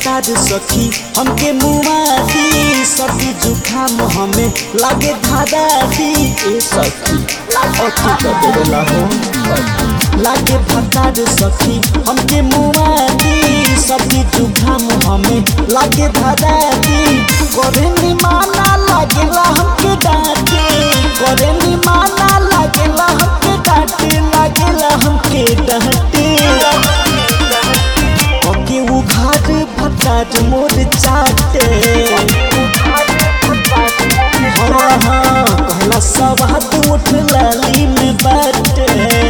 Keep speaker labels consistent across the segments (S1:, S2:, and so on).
S1: भतार सखी हमके मुआदी सर्दी जुखाम हमें लागे धादा दी ए सखी अति कर देला हो लागे भतार सखी हमके मुआदी सर्दी जुखाम हमें लागे धादा दी करे नी माना लागेला हमके डांटे करे नी माना लागेला हमके डांटे लागेला हमके डांटे ओके वो घाट भटाट मोर चाटे हाँ हाँ कहला सब हाथ उठ लाली में बाटे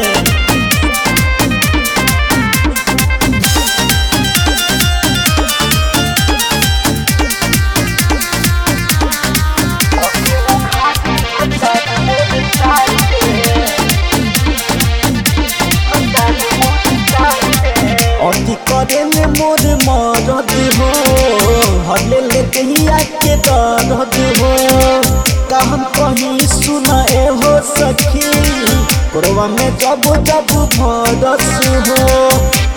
S1: अति करे में मोर मरद हो हले ले दहिया के दर्द हो का हम कहीं सुन ए हो सखी कोरवा में जब जब भरस हो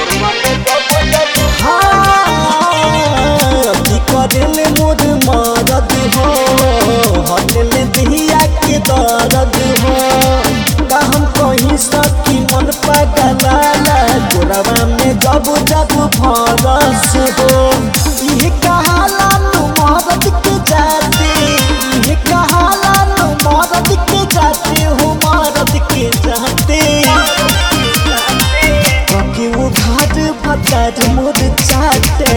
S1: हाँ, अति करे में मोर मरद हो हले ले दहिया के दर्द हो का हम कहीं सखी मन पगलाला गोरवा में जब जब भरस हो इहे कहाला नु मरद के जाते इहे कहाला नु मरद के जाते हो मरद के जाते बाकी वो घाट भटाट मोर चाटे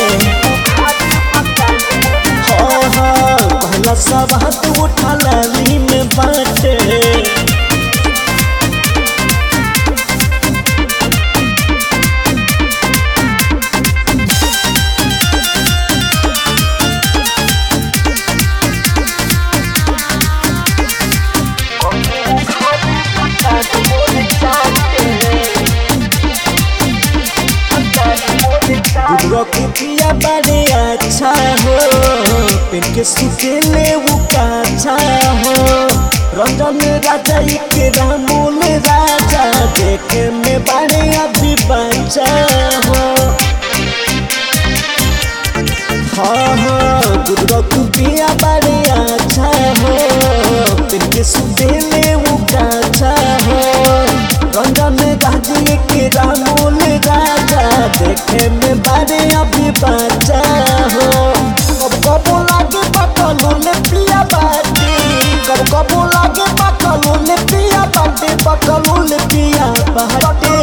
S1: हाँ हाँ पहला सब हाथ उठा लाली में बाटे दूधवा कुटिया बड़े अच्छा हो पेन के सुतेले वो काछा हो रंजन राजा के रामूल राजा देखे में बड़े अभी बच्चा हो हाँ हाँ दूधवा कुटिया बड़े अच्छा हो पेन के सुतेले वो काछा हो रंजन राजी के रामूल राजा देखे में बारे अभी बच्चा हो कब कबो लागे पकलो ले पिया बाटे कब कबो लागे पकलो ले पिया बाटे पकलो ले पिया बाटे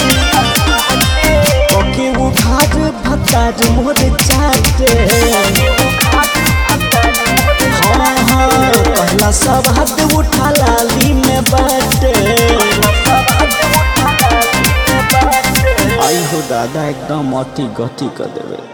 S1: ओके वो घाट भतार मोर चाटे हाँ हाँ पहला सब हाथ उठा लाली में बाटे आई हो दादा एकदम अति गति कर देवे